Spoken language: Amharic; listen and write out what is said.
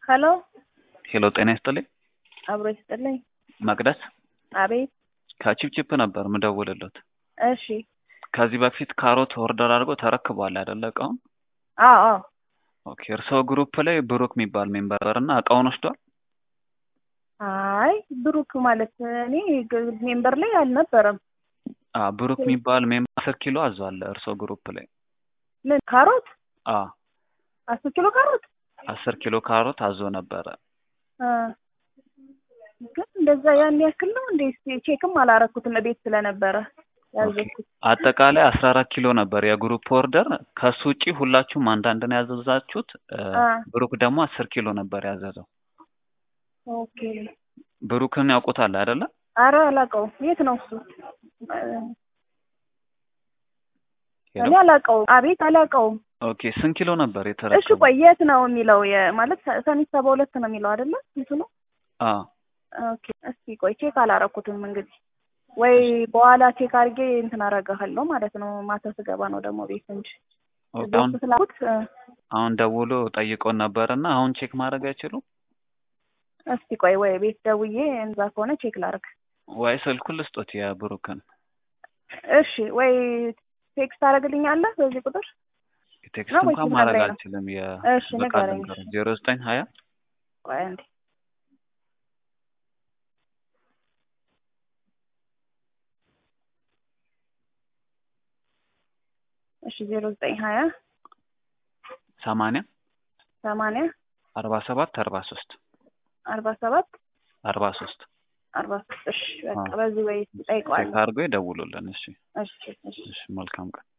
ሄሎ ሄሎ ጤና ይስጥልኝ። አብሮ ይስጥልኝ። መቅደስ አቤት። ከቺፕቺፕ ነበር ምደውልለት። እሺ። ከዚህ በፊት ካሮት ኦርደር አድርጎ ተረክቧል አይደለ እቃውን? አዎ አዎ። ኦኬ እርስዎ ግሩፕ ላይ ብሩክ የሚባል ሜምበር እና እቃውን ወስዷል? አይ ብሩክ ማለት እኔ ግ- ሜምበር ላይ አልነበረም። አ ብሩክ የሚባል ሜምበር አስር ኪሎ አዟል እርስዎ ግሩፕ ላይ። ምን ካሮት? አ አስር ኪሎ ካሮት? አስር ኪሎ ካሮት አዞ ነበረ። አ ግን እንደዛ ያን ያክል ነው እንዴ? እስኪ ቼክም አላረኩትም ቤት ስለነበረ ያዘዝኩት። አጠቃላይ አስራ አራት ኪሎ ነበር የግሩፕ ኦርደር። ከሱ ውጪ ሁላችሁም አንዳንድ ነው ያዘዛችሁት። እ፣ አ ብሩክ ደግሞ አስር ኪሎ ነበር ያዘዘው። ኦኬ። ብሩክን ያውቁታል አይደለ? አረ አላውቀውም። የት ነው እሱ? እ፣ ሄሎ? እኔ አላውቀውም። አቤት አላውቀውም። ኦኬ ስንት ኪሎ ነበር እሺ የተረከበው? ቆይ የት ነው የሚለው? የ- ማለት ሰ- ሰሚት ሰባ ሁለት ነው የሚለው አይደለ? እንትኑ አ ኦኬ። እስቲ ቆይ ቼክ አላረኩትም እንግዲህ ወይ በኋላ ቼክ አድርጌ እንትን አረጋለሁ ማለት ነው። ማታ ስገባ ነው ደግሞ ቤት እንጂ ኦኬ ቤት አሁን ስላኩት እ፣ አሁን ደውሎ ጠይቆን ነበርና አሁን ቼክ ማድረግ አይችሉም እስቲ ቆይ ወይ ቤት ደውዬ እንዛ ከሆነ ቼክ ላርግ። ወይ ስልኩን ልስጦት የብሩክን እሺ ወይ ቴክስት ታደርግልኛለህ በዚህ ቁጥር? ቴክስት ነው ወይስ እንኳን ማድረግ ልትነግረኝ ነው? አልችልም። እሺ የበቃል ንገረኝ። ነገር ዜሮ ዘጠኝ ሀያ ቆይ አንዴ እሺ ዜሮ ዘጠኝ ሀያ ሰማንያ ሰማንያ አርባ ሰባት አርባ ሶስት አርባ ሰባት አርባ ሶስት አርባ ሶስት እሺ በቃ አዎ። በዚህ ወይ ቼክ ጠይቀዋለሁ። አድርጎ ይደውሉልን። እሺ እሺ እሺ እሺ መልካም ቀን